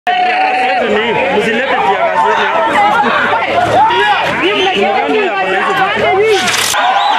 Msilete tia gazeti hapa. Mgani hapa na hizo vitu?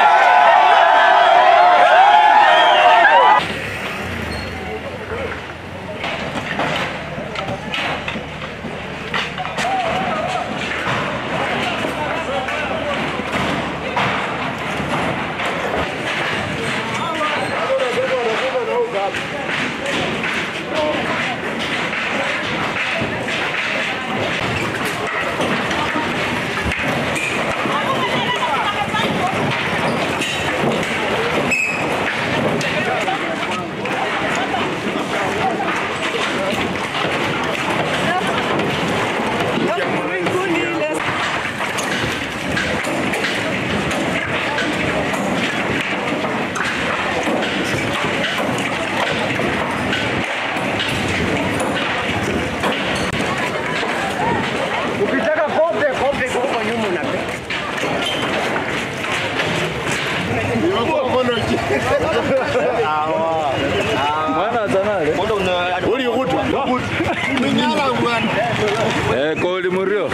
Ukitaka kope, kope kwa huko nyuma unapewa. Eh, koli murio.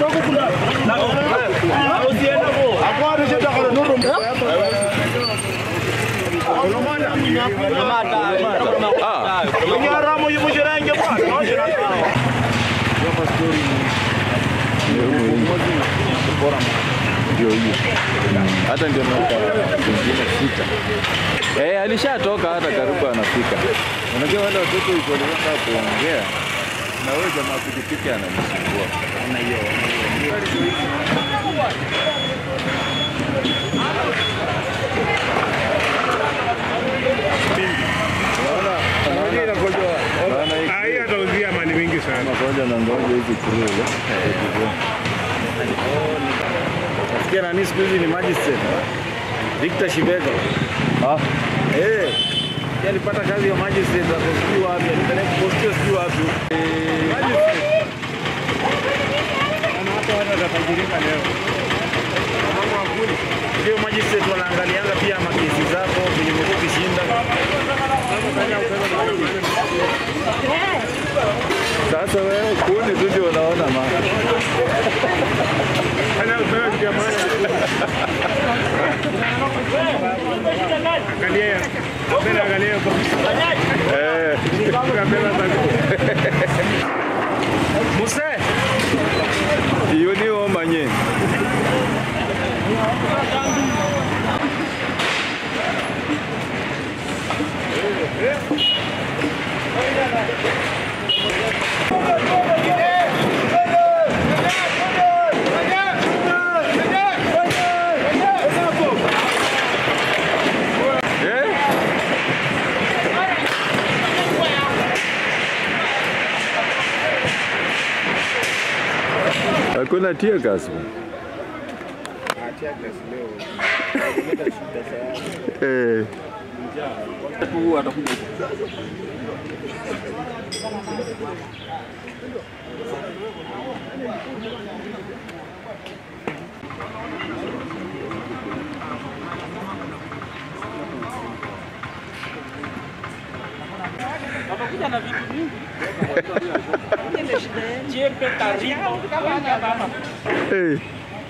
Ah, ndio hiyo. Hata ndio nauka wengine sita. Eh, alishatoka hata karibu anafika. Unajua wale watoto iko wanataka kuongea na wewe jamaa pikipiki ananisumbua. Na hiyo. Bana hii Hii atauzia mali mingi sana. magonjwa na ngoja hizi kurule. Nasikia nani siku hizi ni magistrate. Victor Shibega. Ah, Eh. Yeye alipata kazi ya magistrate hapo sijui wapi, alipeleka postio sijui wapi. Eh, magistrate. Kama hata watu watatajirika leo. Ndio magistrate wanaangalianga pia makesi zako venye umekuwa ukishinda. sasa wewe kuni tu ndio unaona ma. Hana upewa kitu ya maana. Angalia. Mbele angalia kwa. Eh, Kabela zako. Muse, hiyo ni omanye. Eh? Hakuna tear gas. bwana. Eh. Eh.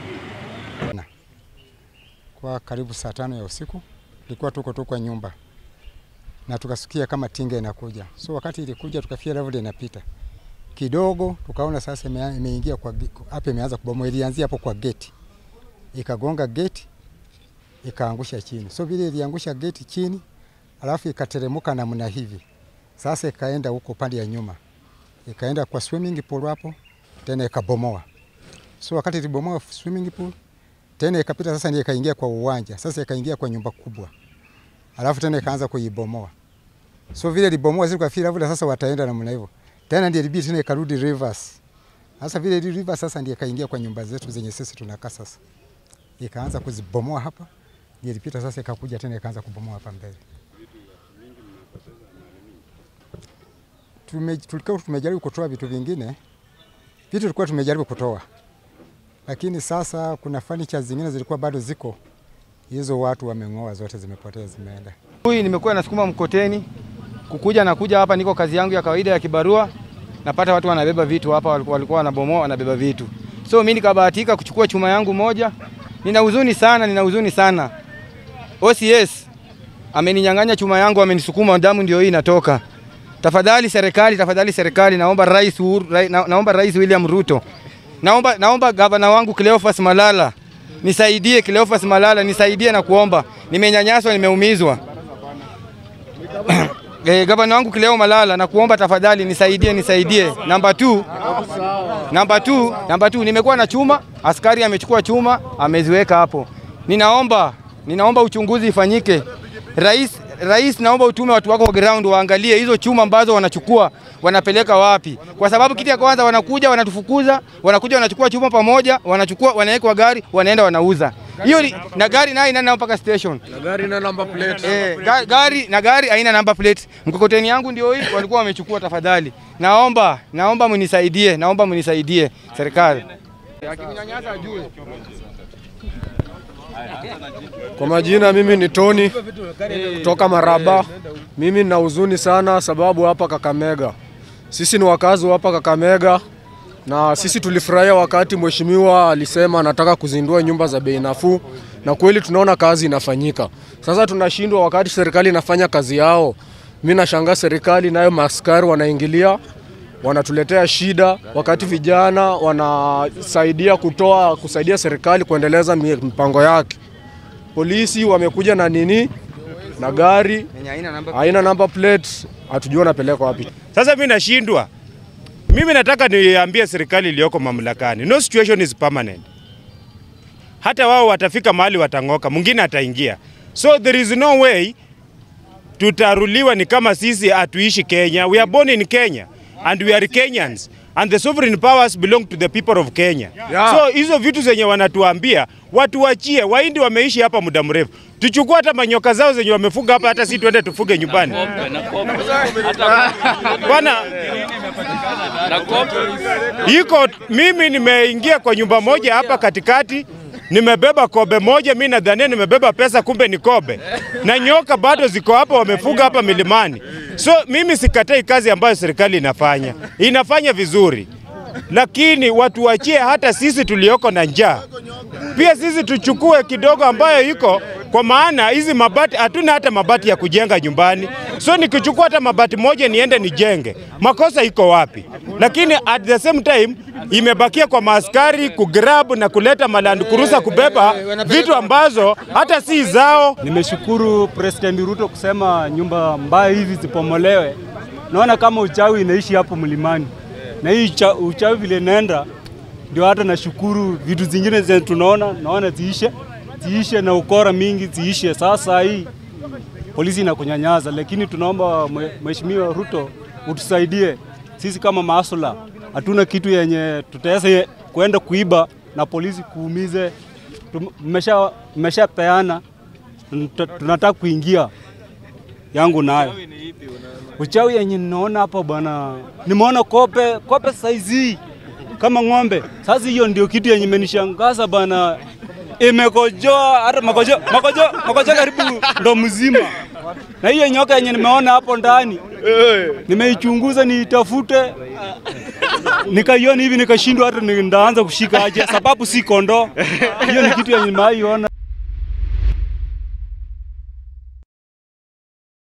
kwa karibu saa tano ya usiku, tulikuwa tuko tu kwa nyumba na tukasikia kama tinga inakuja. So wakati ilikuja tukafikia level inapita kidogo, tukaona sasa ime- imeingia kwa ge- hapa, imeanza kubomoa. Ilianzia hapo kwa geti, ikagonga geti, ikaangusha chini. So vile iliangusha geti chini, alafu ikateremuka namna hivi, sasa ikaenda huko pande ya nyuma, ikaenda kwa swimming pool hapo, tena ikabomoa. So wakati ilibomoa swimming pool tena ikapita sasa, ndio ikaingia kwa uwanja sasa, ikaingia kwa nyumba kubwa, alafu tena ikaanza kuibomoa. So vile libomoa zile kwa fila vile, sasa wataenda namna hivyo tena, ndio ilibidi tena ikarudi reverse. Sasa vile ili reverse sasa, ndio ikaingia kwa nyumba zetu zenye sisi tunakaa sasa, ikaanza kuzibomoa hapa, ndio ilipita sasa, ikakuja tena ikaanza kubomoa hapa mbele. Tume, tulikuwa tumejaribu kutoa vitu vingine, vitu tulikuwa tumejaribu kutoa lakini sasa kuna furniture zingine zilikuwa bado ziko, hizo watu wameng'oa, zote zimepotea, zimeenda. Huyu nimekuwa nasukuma mkoteni kukuja na kuja hapa, niko kazi yangu ya kawaida ya kibarua, napata watu wanabeba vitu hapa, walikuwa walikuwa wanabomoa wanabeba vitu, so mimi nikabahatika kuchukua chuma yangu moja. Nina huzuni sana, nina huzuni sana. OCS ameninyang'anya chuma yangu, amenisukuma, damu ndio hii inatoka. Tafadhali serikali, tafadhali serikali, naomba rais, Uhuru, rai, na, naomba rais William Ruto, naomba, naomba gavana wangu Cleophas Malala nisaidie, Cleophas Malala nisaidie na kuomba, nimenyanyaswa, nimeumizwa. Eh, gavana wangu Kileo Malala na kuomba tafadhali nisaidie, nisaidie. Namba 2 namba 2 namba 2 nimekuwa na chuma, askari amechukua chuma ameziweka hapo. Ninaomba ninaomba uchunguzi ifanyike. Rais Rais, naomba utume watu wako ground waangalie hizo chuma ambazo wanachukua wanapeleka wapi, kwa sababu kitu ya kwanza wanakuja wanatufukuza, wanakuja wanachukua chuma pamoja, wanachukua wanaweka kwa gari, wanaenda wanauza hiyo ni- na gari nayo inaenda mpaka station Gari na number plate. Eh, ga- gari na gari haina number plate. Mkokoteni yangu ndio hii walikuwa wamechukua. Tafadhali naomba, naomba mnisaidie, naomba mnisaidie serikali. Akininyanyasa ajue. Kwa majina mimi ni Tony kutoka Maraba. Mimi nina huzuni sana sababu hapa Kakamega, sisi ni wakazi wa hapa Kakamega na sisi tulifurahia wakati mheshimiwa alisema anataka kuzindua nyumba za bei nafuu, na kweli tunaona kazi inafanyika. Sasa tunashindwa wakati serikali inafanya kazi yao. Mimi nashangaa serikali nayo maaskari wanaingilia wanatuletea shida, wakati vijana wanasaidia kutoa kusaidia serikali kuendeleza mi- mipango yake. Polisi wamekuja na nini na gari Yenye haina number haina number plate, hatujui wanapeleka wapi. Sasa mimi nashindwa. Mimi nataka niambie serikali iliyoko mamlakani, no situation is permanent. Hata wao watafika mahali watang'oka, mwingine ataingia. So there is no way tutaruliwa ni kama sisi hatuishi Kenya. We are born in Kenya and we are Kenyans and the sovereign powers belong to the people of Kenya. Yeah. So hizo vitu zenye wanatuambia watuachie. Wahindi wameishi hapa muda mrefu, tuchukue hata manyoka zao zenye wamefuga hapa, hata si tuende tufuge nyumbani bwana. Iko mimi nimeingia kwa nyumba moja hapa katikati, nimebeba kobe moja, mi nadhania nimebeba pesa, kumbe ni kobe, na nyoka bado ziko hapa, wamefuga hapa milimani. So mimi sikatai kazi ambayo serikali inafanya, inafanya vizuri, lakini watuachie hata sisi tulioko na njaa pia sisi tuchukue kidogo ambayo iko kwa maana hizi mabati hatuna hata mabati ya kujenga nyumbani, so nikichukua hata mabati moja niende nijenge, makosa iko wapi? Lakini at the same time imebakia kwa maaskari kugrab na kuleta maland kurusa kubeba vitu ambazo hata si zao. Nimeshukuru President Ruto kusema nyumba mbaya hivi zipomolewe. Naona kama uchawi inaishi hapo mlimani, na hii ucha- uchawi vile inaenda, ndio hata nashukuru vitu zingine zenye tunaona naona ziishe, ziishe na ukora mingi ziishe. Sasa hii polisi inakunyanyaza, lakini tunaomba mwe- Mheshimiwa Ruto utusaidie sisi kama maasula, hatuna kitu yenye tutaweza kuenda kuiba na polisi kuumize. Tum- Mmesha mmeshapeana Tunata- tunataka kuingia yangu nayo uchawi yenye ninaona hapa bwana, nimeona kope kope saizi kama ng'ombe. Sasa hiyo ndio kitu yenye imenishangaza bwana, imekojoa hata makojo makojo makojo karibu ndo mzima, na hiyo nyoka yenye nimeona hapo ndani nimeichunguza niitafute, nikaiona hivi nikashindwa hata ni- ndaanza kushika aje, sababu si kondoo. Hiyo ni kitu yenye nimaiona.